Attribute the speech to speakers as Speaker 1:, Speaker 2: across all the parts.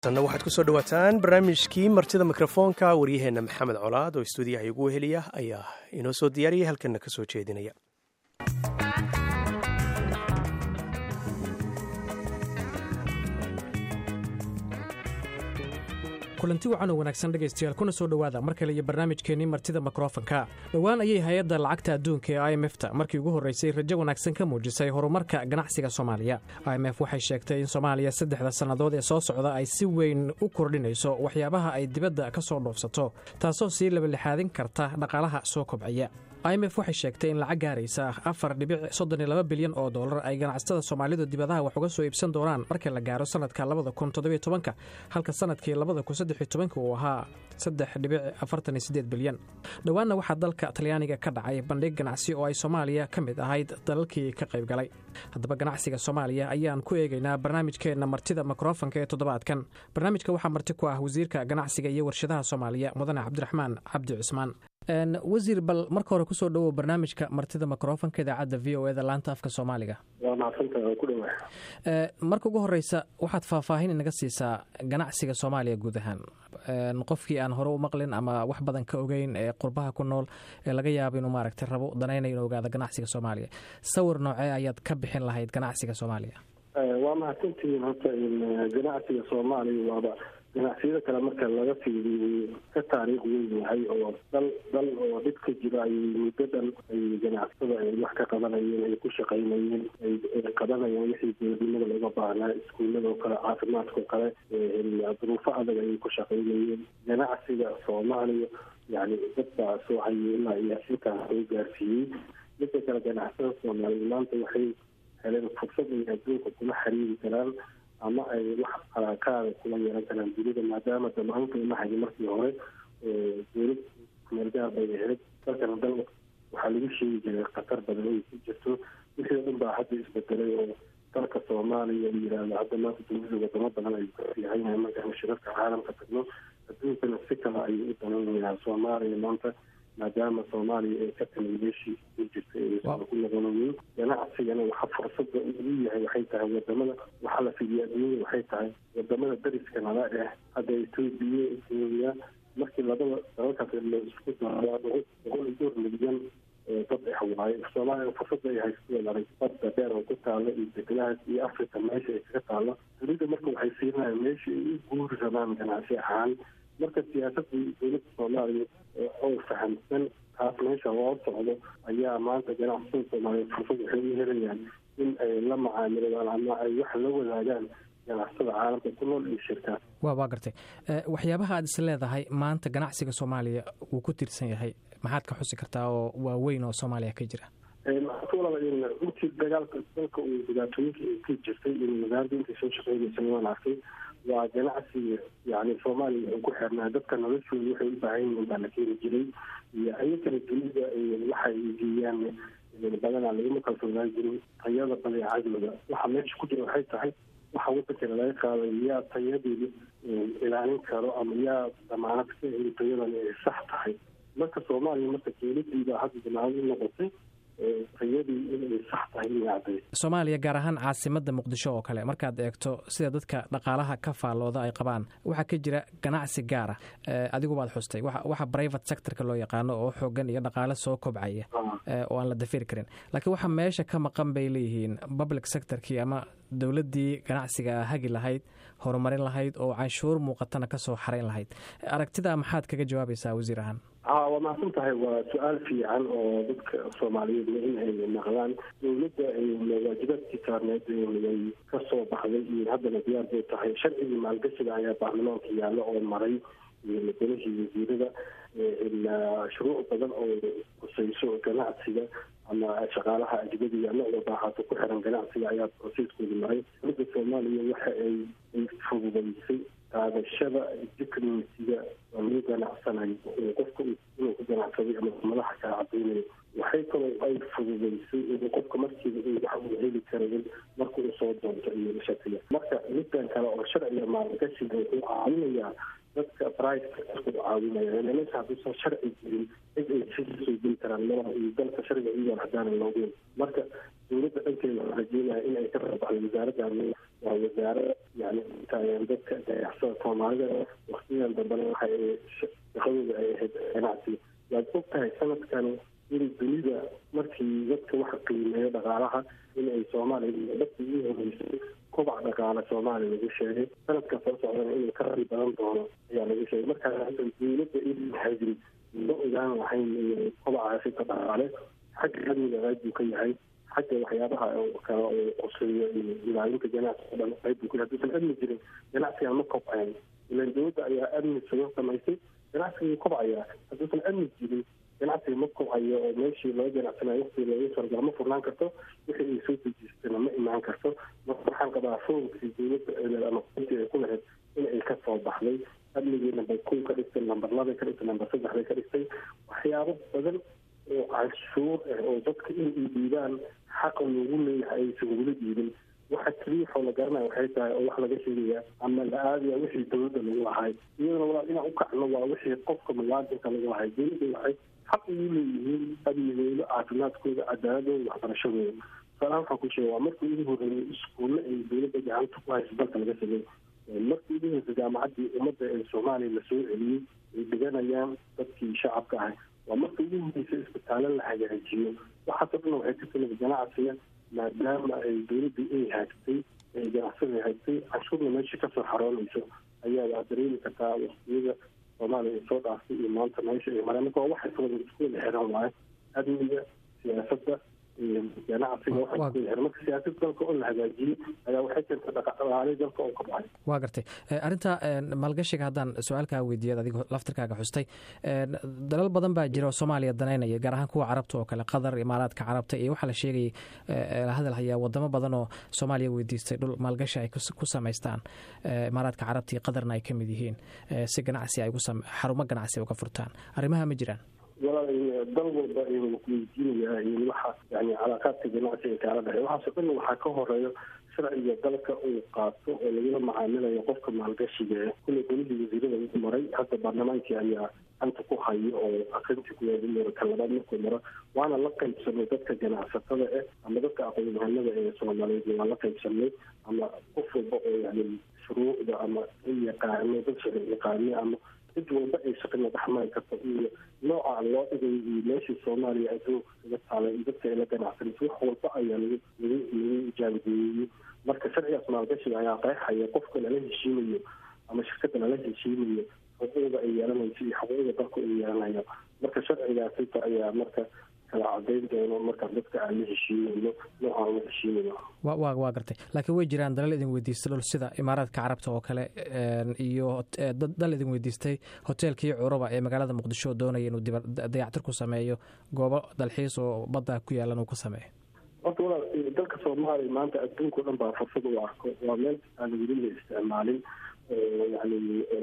Speaker 1: tanna waxaad kusoo dhawaataan barnaamijkii martida mikrofoonka waryaheenna maxamed colaad oo istuudiyaha igu heliya ayaa inoo soo diyaariyay halkanna ka soo jeedinaya
Speaker 2: kulanti wacan oo wanaagsan dhegaystayaal kuna soo dhowaada mar kale iyo barnaamijkeennii martida mikrofonka dhowaan ayay hay-adda lacagta adduunka ee i m f ta markii ugu horreysay rajo wanaagsan ka muujisay horumarka ganacsiga soomaaliya i m f waxay sheegtay in soomaaliya saddexda sannadood ee soo socda ay si weyn u kordhinayso waxyaabaha ay dibadda ka soo dhoofsato taasoo sii labalixaadin karta dhaqaalaha soo kobcaya i m f waxay sheegtay in lacag gaaraysa afar dhibic soddon iyo laba bilyan oo dollar ay ganacsatada soomaalidu dibadaha wax uga soo iibsan doonaan marka la gaaro sanadka labada kun toddobiyo tobanka halka sanadkii labada kun saddex iyo tobanka uu ahaa saddex dhibic afartan iyo siddeed bilyan dhowaanna waxaa dalka talyaaniga ka dhacay bandhig ganacsi oo ay soomaaliya ka mid ahayd dalalkii ka qayb galay haddaba ganacsiga soomaaliya ayaan ku eegaynaa barnaamijkeenna martida mikrofonka ee toddobaadkan barnaamijka waxaa marti ku ah wasiirka ganacsiga iyo warshadaha soomaaliya mudane cabdiraxmaan cabdi cusmaan wasiir bal marka hore kusoo dhowow barnaamijka martida mikrofonka idaacadda v o eda laanta afka soomaaliga
Speaker 3: waa maadsantaha ku dhawa
Speaker 2: marka ugu horeysa waxaad faahfaahin inaga siisaa ganacsiga soomaaliya guud ahaan qofkii aan hore u maqlin ama wax badan ka ogeyn ee qurbaha ku nool ee laga yaabo inuu maaragtay rabo danaynayo inu ogaado ganacsiga soomaaliya sawir noocee ayaad ka bixin lahayd ganacsiga soomaaliya
Speaker 3: waa mahadsantihiin horta ganacsiga soomaaliya waaba ganacsiyada kale marka laga fiiriyo ka taariikh weyn yahay oo dal dal oo dhib ka jira ay muddo dhan ay ganacsatada ay wax ka qabanayeen ay ku shaqaynayeen ay qabanayeen wixii dowladnimada looga baahnaa iskuuladoo kale caafimaadkao kale duruufo adag ayay ku shaqaynayeen ganacsiga soomaaliya yani dad baa soo hayay ilaa iyo inkaas soo gaarsiiyey midda kale ganacsada soomaaliya maanta waxay heleen fursad ay adduunka kuma xiriiri karaan ama ay wax alaakaada kula yeelan karaan dunida maadaama damaanka uma hayo markii hore dowlad kumeelgaar bay ahayd dalkana dal waxaa lagu sheegi jiray khatar badan ay ku jirto wixii o dhan baa hadda isbedelay oo dalka soomaaliya la yihahdo hadda maanta dunida wadamo badan ay kafiihanyahay markaan shirarka caalamka tagno adduunkana si kale ayay u danaynayaa soomaaliya maanta maadaama soomaaliya ay ka timi meeshii ku jirtay aysan ku noqonayin ganacsigana waxa fursada uu yahay waxay tahay wadamada waxaa la fidiya adduunyada waxay tahay wadamada dariska nala eh hadda etoobiya etoobiya markii labada dalalkaas la isku daro boqol iyo dhowr milyan dad eh waaye soomaaliya fursada ay haysto laray badda dheer oo ku taalo iyo deglahaas iyo africa meesha ay kaga taalo dunida marka waxay siinayaan meesha ay u guuri rabaan ganacsi ahaan marka siyaasadii dowladda soomaaliya oo fahamsan taas meesha loo socdo ayaa maanta ganacsada soomaaliya fursad waxay u helayaan in ay la macaamiladaan ama ay wax la wadaagaan ganacsada caalamka ku nool iyo shirkaad
Speaker 2: wa waa gartay waxyaabaha aad is leedahay maanta ganacsiga soomaaliya wuu ku tiirsan yahay maxaad ka xusi kartaa oo waaweyn oo soomaaliya ka jira
Speaker 3: intii dagaalka dalka uu dhibaatooyinka ay ka jirtay in magaalada intay soo shaqeynaysa waan arkay waa ganacsiga yani soomaaliya wuxuu ku xirnaa dadka noloshooda waxay u baahan yihiin baa la keeni jiray iyo ayakana dunida waxay geeyaan badanaa laguma kalsoonaan jirin tayada badeecadooda waxa meesha ku jira waxay tahay waxa wadankana laga qaaday yaa tayadeeda ilaalin karo ama yaa damaanad ka heli tayadan ay sax tahay marka soomaaliya marka dowladiibaa hadda damaanad u noqotay tayadii inay sax tahay inay cadday
Speaker 2: soomaaliya gaar ahaan caasimadda muqdisho oo kale markaad eegto sida dadka dhaqaalaha ka faallooda ay qabaan waxaa ka jira ganacsi gaara adigu baad xustay waxa private sectorka loo yaqaano oo xoogan iyo dhaqaale soo kobcaya oo aan la dafiri karin laakiin waxa meesha ka maqan bay leeyihiin public sectorkii ama dowladdii ganacsiga hagi lahayd horumarin lahayd oo canshuur muuqatana kasoo xarayn lahayd aragtida maxaad kaga jawaabaysaa wasiir ahaan
Speaker 3: ha waa mahadsan tahay waa su-aal fiican oo dadka soomaaliyeed in ay maqlaan dowladda waajibaadkii saarneed ay ka soo baxday iyo haddana diyaar bay tahay sharcigii maalgashiga ayaa baarlamaanka yaalla oo maray masalahii wasiirada shuruuc badan oo kusayso ganacsiga ama shaqaalaha ajnadiga ama wadaaxaato ku xiran ganacsiga ayaa broseskooda maray dowladda soomaaliya waxa ay ay fududaysay qaadashada dicnsiga oo lagu ganacsanayo qofka inuu ku ganacsaday ama madaxa kaa cadaynayo waxay kaloo ay fududaysay in qofka markiiba in wax uu heli karayn marka uu soo doonto iyo shatiga marka middan kale oo sharciga maalgashiga wuxuu caawinayaa dadka private sectorka u caawinaya meesha hadduusan sharci jirin cid ay soo geli karaan malaha iyo dalka sharciga iyagoon hadaanan loogeyn marka dowladda dhankeeda waxaa rajeynaya in ay ka rabaxdo wasaaradda waa wasaarada yani taageer dadka ganacsada soomaalida waktigan dambena waxay shaqadooda ay ahayd ganacsi waad og tahay sanadkan in dunida markii dadka waxa qiimeeyo dhaqaalaha in ay soomaaliya dadkii ugu horeysay kobac dhaqaale soomaaliya lagu sheegay sanadka soo socdana inuu ka rari badan doono ayaa lagu sheegay markaa hadda dowladda in hayrin ma ogaan lahayn kobacaasi ka dhaqaale xagga amniga qayb buu ka yahay xagga waxyaabaha kale oo qoseeyo iyo ilaalinta ganacsiga dhan qayb buu ka yahay hadduusan amni jirin ganacsiga ma kobcayn ilan dowladda ayaa amni sugo samaysay ganacsiga kobcayaa hadduusan amni jirin ganacsiga ma kobcayo oo meeshii laga ganacsanayo waqtii looga sargaa ma furnaan karto wixii ay soo dejistana ma imaan karto marka waxaan qabaa foogkii dowladda ama kuntii ay ku lahayd in ay ka soo baxday amnigii number kow ka dhigtay number labay ka dhigtay number saddex bay ka dhigtay waxyaabo badan oo canshuur ah oo dadka in ay dhiibaan xaqa loogu leeyahay aysan weli dhiibin waxa keliya waxoo la garanaya waxay tahay oo wax laga sheegaya ama la aadaya wixii dowladda lagu lahay iyadana walaa inaan u kacno waa wixii qofka muwaadinka lagu lahay dowladda waxay xaq ugu leeyihiin amnigooda caafimaadkooda cadaaladooda waxbarashadooda tusaalahaan waxaan ku sheega waa markii ugu horreeyay iskuulle ay dowladda gacanta ku hayso dalka laga sameey markii ugu horreysay jaamacaddii ummadda ee soomaaliya lasoo celiyey ay dhiganayaan dadkii shacabka ahay waa markii ugu horreysay isbitaallo la hagaajiyo waxaasoo dhan waxay ka timid ganacsiga maadaama ay dowladda ay haagtay ay ganacsada haagtay canshuurna meeshii kasoo xaroonayso ayaa waa dareemi kartaa waqtiyada soomaaliya ay soo dhaaftay iyo maanta meesha ay mareen marka waa waxay soo isku wada xiran waayo amniga siyaasadda ganacsiga waxay isku wada xiran marka siyaasad dalka oo la hagaajiyey ayaa waxay keentay dhaqaale dalka oo kobcay
Speaker 2: waa gartay arrinta maalgashiga haddaan su-aalkaa weydiiyad adigo laftirkaaga xustay dalal badan baa jira oo soomaaliya danaynaya gaar ahaan kuwa carabta oo kale qatar imaaraadka carabta iyo waxaa la sheegayay hadal hayaa wadamo badan oo soomaaliya weydiistay dhul maalgashi ay ku samaystaan imaaraadka carabta iyo qatarna ay ka mid yihiin si ganacsi ay xarumo ganacsi ay uga furtaan arrimaha ma jiraan
Speaker 3: walaal dal walba weydiinaya waxa yani calaaqaadka ganacsiga kaala dhexey waxaasoo dhan waxaa ka horeeyo sharciga dalka uu qaato oo lagula macaamilayo qofka maalgashiga kulley golihii wasiirada ugu maray hadda baarlamaankii ayaa anta ku hayo oo akrintii kuwaadi maro ka labaad markuu maro waana la qaybsanay dadka ganacsatada ah ama dadka aqoon-yahanada ee soomaaliyeed waa la qaybsanay ama qof walba oo yani shuruucda ama yaqaano dad sharci yaqaano ama cid walba ay shaqina dhexmari karto iyo nooca loo dhigay iyo meeshii soomaaliya adduunka kaga taalay iyo dadka ay la ganacsanayso wax walba ayaa lagu lagu lagu ijaabadeeyey marka sharcigaas maalgashiga ayaa qeexaya qofka lala heshiinayo ama shirkadda lala heshiinayo xuquuqda ay yeelanayso iyo xuquuqda dalku ay yeelanayo marka sharcigaasita ayaa marka kala cadayn doono markaan dadka aan la heshiinayno noocaan la heshiinayo
Speaker 2: wa wa waa gartay laakiin way jiraan dalal idin weydiistay dhul sida imaaraadka carabta oo kale iyo dal idin weydiistay hoteelkii curuba ee magaalada muqdisho oo doonaya inuu dayactir ku sameeyo goobo dalxiis oo badda ku yaalan uu ku sameeyo
Speaker 3: horta walaal dalka soomaaliya maanta adduunka o dhan baa fursad u arko waa meel aan weli la isticmaalin yani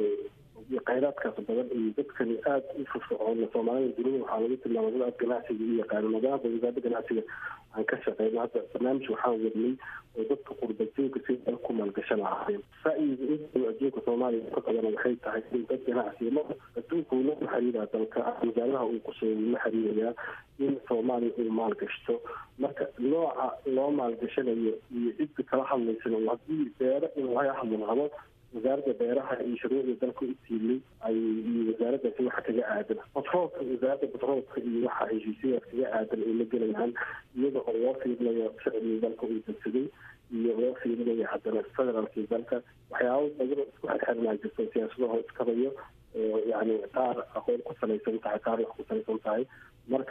Speaker 3: khayraadkaas badan iyo dadkani aada u firfircoon soomaalida dunida waxaa lagu tilmaama dad aad ganacsiga u yaqaano maadaama wasaaradda ganacsiga aan ka shaqeyno hadda barnaamij waxaan wadnay oo dadka qurbajoogka si dal ku maalgashan lahaayeen ra'yiga intuu adduunka soomaaliya ka qabana waxay tahay in dad ganacsiga ma adduunka uu la xiriiraa dalka wasaaradaha uu quseeyo la xiriirayaa in soomaaliya uu maalgashto marka nooca loo maalgashanayo iyo cidda kala hadlaysana haddii beero in laga hadli rabo wasaaradda beeraha iyo shuruucda dalka u tiilay ay iyo wasaaraddaasi waxa kaga aadan batroolka wasaaradda batroolka iyo waxa heshiisyadaas kaga aadan ay la gelayaan iyada oo loo fiirinayo sharciga dalka uu degsaday iyo loo fiirinayo haddana federaalkii dalka waxyaabo badan isku xirxiranaa jirto siyaasadaho iskabayo oo yani qaar aqoon ku salaysan tahay qaar wax ku salaysan tahay marka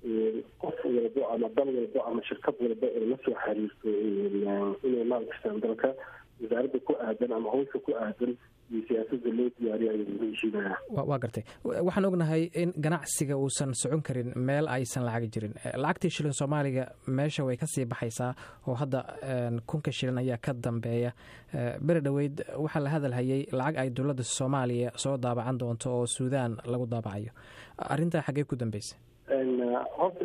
Speaker 3: qof walbo ama dal walbo ama shirkad walba ee la soo xiriirto inay maalgashtaan dalka wasaaradda ku aadan ama howsha ku aadan iyo siyaasada loo diyaariyo ayay lagu heshiinaya
Speaker 2: waa gartay waxaan ognahay in ganacsiga uusan socon karin meel aysan lacagi jirin lacagtii shilin soomaaliga meesha way kasii baxaysaa oo hadda kunka shilin ayaa ka dambeeya beri dhoweyd waxaa la hadalhayay lacag ay dowladda soomaaliya soo daabacan doonto oo suudaan lagu daabacayo arrintaa xaggee ku dambeysay
Speaker 3: horta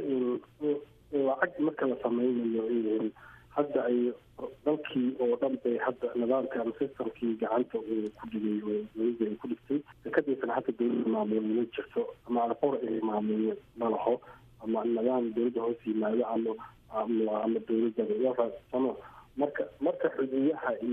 Speaker 3: lacag marka la sameynayo hadda ay dalkii oo dhan bay hadda nidaamka ama systemkii gacanta uu ku dhigay oo dowladda ay ku dhigtay dekadiisana hadda dowladda maamulo ma jirto ama alqor ay maamulo ma laho ama nidaam dowladda hoos yimaado ama ama ama dowladda sano marka marka xuduuyaha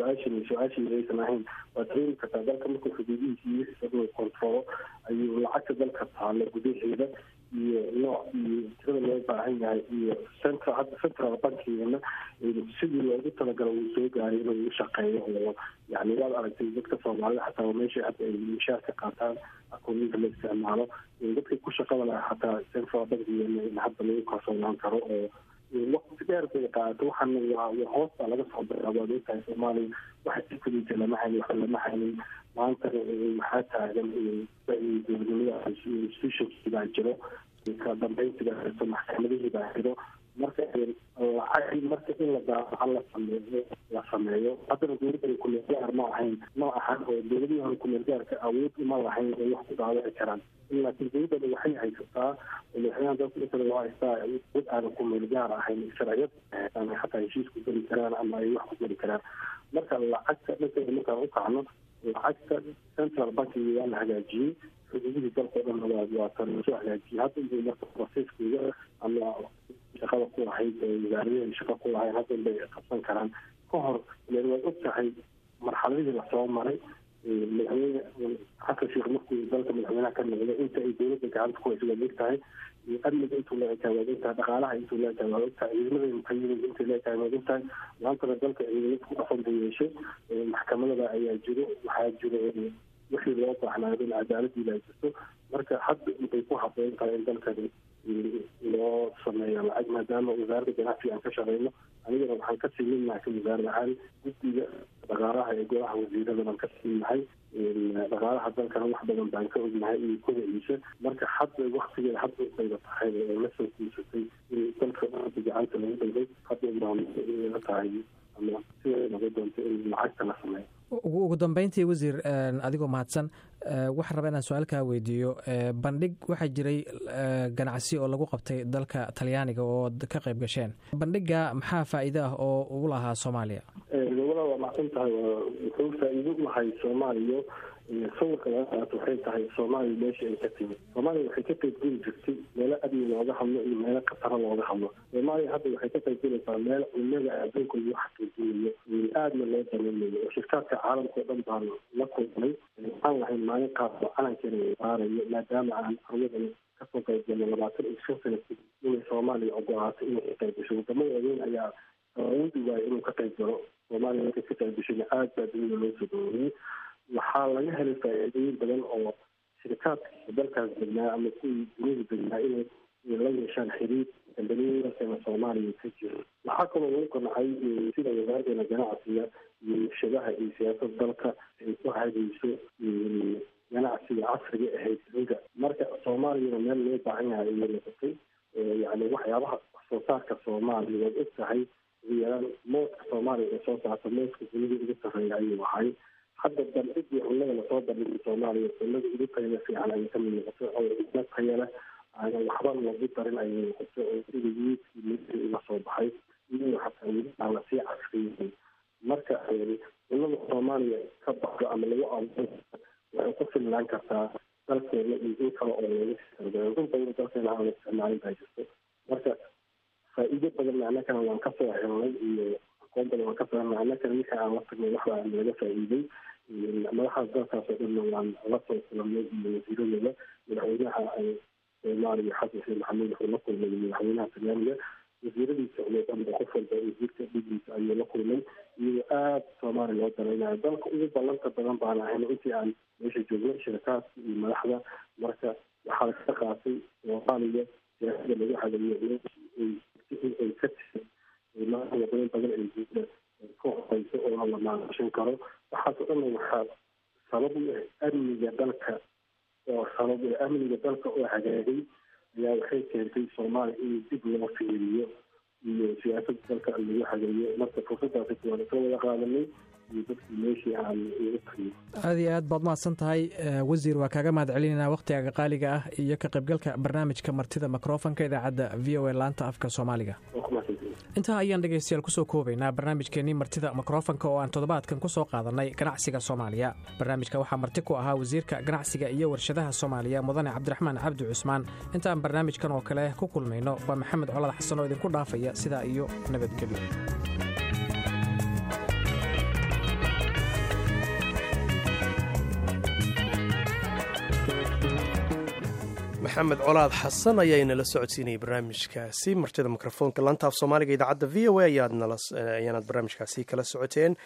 Speaker 3: su-aashan su-aashii aysan ahayn waa dareemi kartaa dalka markuu xuduudihiisa iyo isagoo kontrolo ayuu lacagta dalka taalo gudaheeda iyo nooc iyo tirada loo baahan yahay iyo central hadda central bankigeena sidii loogu talagalo wuu soo gaaray inuu u shaqeeyo oo yani waad aragtay dadka soomaalida xataa meesha hadda ay mishaar ka qaataan akooniyinka la isticmaalo dadka ku shaqada laha xataa central bankigeena in hadda lagu kalsoonaan karo oo waqti dheer bay qaadato waxaana waa hoos baa laga soo bilaabo ad ogtahay soomaaliya waxa si fudita lama haynin waxa lama haynin maantana maxaa taagan dowladnimada institutionkii baa jiro ka dambeyntii baa jirto maxkamadihii baa jiro marka lacag marka in la daafaca la sameeyo la sameeyo haddana dowladda kumeelgaar ma ahayn ma ahan oo dowladihii hore kumeelgaarka awood uma lahayn ay wax ku daawici karaan laakiin dowladdan waxay haysataa madaxweynaha dalka isra loo haystaa dad aanan kumeelgaar ahayn sharciyad haystaan xataa heshiis ku geli karaan ama ay wax ku geli karaan marka lacagta dhankeeda markaan u kacno lacagta central bankiga waa la hagaajiyey xuduudihii dalka o dhan waa waa tan lasoo hagaajiyey hadda inbay marka processkooda ama shaqada ku lahayd wasaaradaheeda shaqa ku lahayd hadda inbay qabsan karaan ka hor ileen waad og tahay marxaladihii lasoo maray madaxweyne xasan sheekh markuu dalka madaxweynaha ka noqday inta ay dowladda gacanta ku hayso waad og tahay amniga intuu la ekaay waad og tahay dhaqaalaha intuu la ekaay waad og tahay ciidamada muqayida intay la ekaay waad og tahay maantana dalka ciidamada ku dhaqan bay yeeshay maxkamadada ayaa jiro waxaa jiro wixii loo baahnaayo in cadaaladii la jirto marka hadda intay ku haboon tahay in dalkani loo sameeyo lacag maadaama wasaaradda ganacsiga aan ka shaqeyno anigana waxaan ka siminahay ka wasaarad ahaan guddiga dhaqaalaha ee golaha wasiirada baan ka siminahay dhaqaalaha dalkana wax badan baan ka ognahay iyo kodaciisa marka hadda waktigeeda hadda bayba tahay oo la soo guursatay in dalka dhanka gacanta lagu dhigay hadda baa tahay ama siday noqon doonto in lacagta la sameeyo
Speaker 2: ugu dambeyntii wasiir adigoo mahadsan waxaan rabaa inaan su-aal kaa weydiiyo bandhig waxaa jiray ganacsi oo lagu qabtay dalka talyaaniga oo ka qayb gasheen bandhiga maxaa faa'iido ah oo ugu lahaa soomaaliya
Speaker 3: gobolaha waa macsan tahay wuxuu faa'iido u lahay soomaaliya sawirka laga qaato waxay tahay soomaaliya meesha ay ka timid soomaaliya waxay ka qayb geli jirtay meelo amni looga hadlo iyo meelo khataro looga hadlo soomaaliya hadda waxay ka qayb gelaysaa meel culimada adduunka lagu xaqiijinayo aadna loo daneynayo oo shirkaadka caalamka o dhan baan la kulmay waxaan lahayn maalin qaas oo calankeena saarayo maadaama aan arwadan kasoo qayb galno labaatan iyo shan sana kadib inay soomaaliya ogolaato inay ka qayb gasho wadamo waaweyn ayaa awoodi waayo inuu ka qayb galo soomaaliya markay ka qayb gashona aad baa dunida loo soo dhaweeyey waxaa laga helay faa'iidooyin badan oo shirkaadka dalkaas degnaa ama kuwii dunida degnaa inay la yeeshaan xiriir dambaliyadaasana soomaaliya ka jiro waxaa kaloo lagu qancay sida wasaaraddeena ganacsiga iyo warshadaha iyo siyaasada dalka ay ku hagayso ganacsiga casriga ahayd dunida marka soomaaliyana meel loo baahan yahay ayay noqotay yani waxyaabaha wax soo saarka soomaaliya waad og tahay ugu yaraan mooska soomaaliya ee soo saarta mooska dunida ugu sarreeya ayuu ahay hadda bandhigii cunnada lasoo bandhigay soomaaliya cunnada ugu tayada fiican ayay ka mid noqotay oo ina tayale aana waxba lagu darin ayay noqotay oo sida yiidkii midii uga soo baxay iyo xataa weli aan lasii casriyeyn marka cunnada soomaaliya ka baxdo ama lagu abuuro waxay ku filnaan kartaa dalkeena iyo in kale oo laga sii in badan dalkeena aan la isticmaalin baa jirto marka faa'iido badan annakana waan kasoo helnay iyo aqoon badan waan kasoo helnay annakana wixii aan la tagnay waxbaa laga faa'iiday madaxaas dalkaas oo dhanna waan la soo kulanay iyo wasiiradooda madaxweynaha soomaaliya xasan sheekh maxamuud wuxuu la kulmay madaxweynaha talyaaniga wasiiradiisa oo dhanba qof walba wasiirka dhigiisa ayuu la kulmay iyadoo aada soomaaliya loo danaynayo dalka ugu ballanta badan baan ahayn intii aan meesha joognay shirkaadka iyo madaxda marka waxaa laga qaatay soomaaliya siyaasada lagu hagayo ay ka tisay wadamo badan ay guuda ka horeyso oo la maalgashan karo waxaasoo dhanna waxaa sabab u ah amniga dalka oo sabab amniga dalka oo hagaagay ayaa waxay keentay soomaaliya in dib loo fiiriyo iyo siyaasada dalka lagu hagayo marka fursadaasi waan ka wada qaadanay iyo dadkii meeshii aan ugu tagno
Speaker 2: aada iyo aad baad mahadsan tahay wasiir waa kaaga mahad celinayna wakhtigaga qaaliga ah iyo ka qaybgalka barnaamijka martida mikrofonka idaacadda v o a laanta afka soomaaliga intaa ayaan dhegaystayaal kusoo koobaynaa barnaamijkeennii martida mikrofonka oo aan toddobaadkan ku soo qaadannay ganacsiga soomaaliya barnaamijka waxaa marti ku ahaa wasiirka ganacsiga iyo warshadaha soomaaliya mudane cabdiraxmaan cabdi cusmaan intaan barnaamijkan oo kale ku kulmayno waa maxamed colad xasan oo idinku dhaafaya sidaa iyo nabadgelyo
Speaker 1: maxamed colaad xasan ayaa inala socodsiinayay barnaamijkaasi martida mikrofoonka lantaaf soomaaliga idaacadda v o a ayaanaad barnaamijkaasi kala socoteen